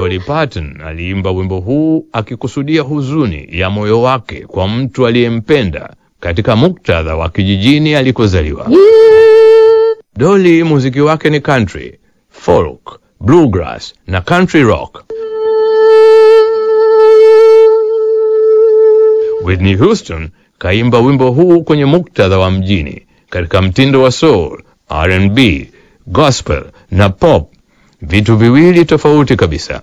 Dolly Parton aliimba wimbo huu akikusudia huzuni ya moyo wake kwa mtu aliyempenda katika muktadha wa kijijini alikozaliwa. Dolly muziki wake ni country, folk, bluegrass na country rock. Whitney Houston kaimba wimbo huu kwenye muktadha wa mjini katika mtindo wa soul, R&B, gospel na pop, vitu viwili tofauti kabisa.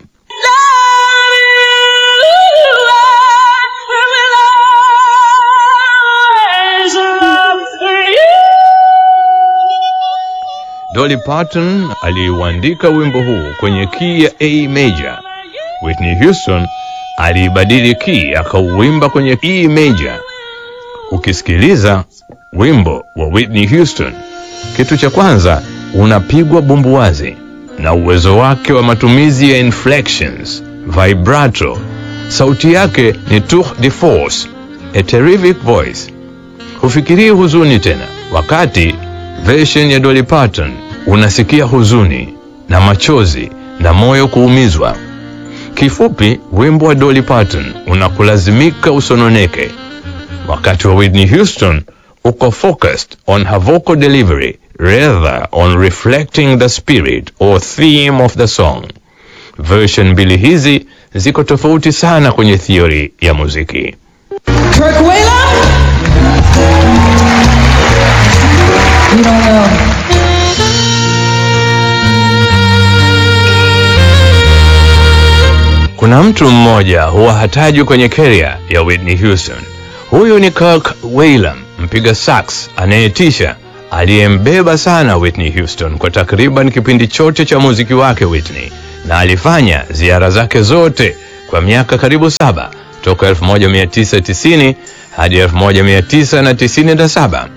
Dolly Parton aliuandika wimbo huu kwenye key ya A major. Whitney Houston aliibadili key akauimba kwenye E major. Ukisikiliza wimbo wa Whitney Houston, kitu cha kwanza unapigwa bumbuwazi na uwezo wake wa matumizi ya inflections, vibrato. Sauti yake ni tour de force, a terrific voice. Hufikirii huzuni tena, wakati version ya Dolly Parton unasikia huzuni na machozi na moyo kuumizwa. Kifupi, wimbo wa Dolly Parton unakulazimika usononeke, wakati wa Whitney Houston uko focused on her vocal delivery rather on reflecting the spirit or theme of the song. Version mbili hizi ziko tofauti sana kwenye theory ya muziki. Kirk Whalum? You don't know. Kuna mtu mmoja huwa hatajwi kwenye career ya Whitney Houston. Huyu ni Kirk Whalum, mpiga sax anayetisha aliyembeba sana Whitney Houston kwa takriban kipindi chote cha muziki wake Whitney, na alifanya ziara zake zote kwa miaka karibu saba toka 1990 hadi 1997.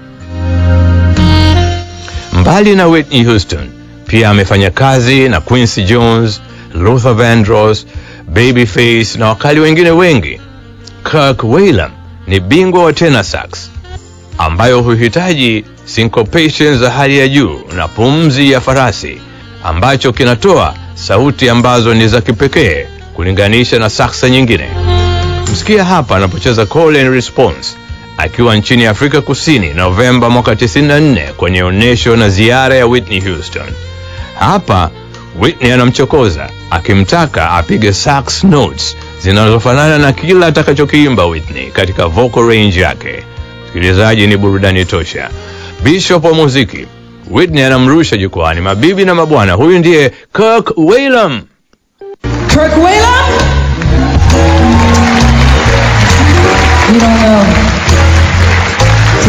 Mbali na Whitney Houston, pia amefanya kazi na Quincy Jones, Luther Vandross, Babyface na wakali wengine wengi. Kirk Whalum ni bingwa wa tenor sax ambayo huhitaji syncopation za hali ya juu na pumzi ya farasi ambacho kinatoa sauti ambazo ni za kipekee kulinganisha na saksa nyingine. Msikia hapa anapocheza call and response akiwa nchini Afrika Kusini Novemba mwaka 94 kwenye onyesho na ziara ya Whitney Houston. Hapa Whitney anamchokoza akimtaka apige sax notes zinazofanana na kila atakachokiimba Whitney katika vocal range yake. Msikilizaji, ni burudani tosha. Bishop wa muziki Whitney anamrusha jukwani. Mabibi na mabwana, huyu ndiye Kirk Whalum. Kirk Whalum? You don't know.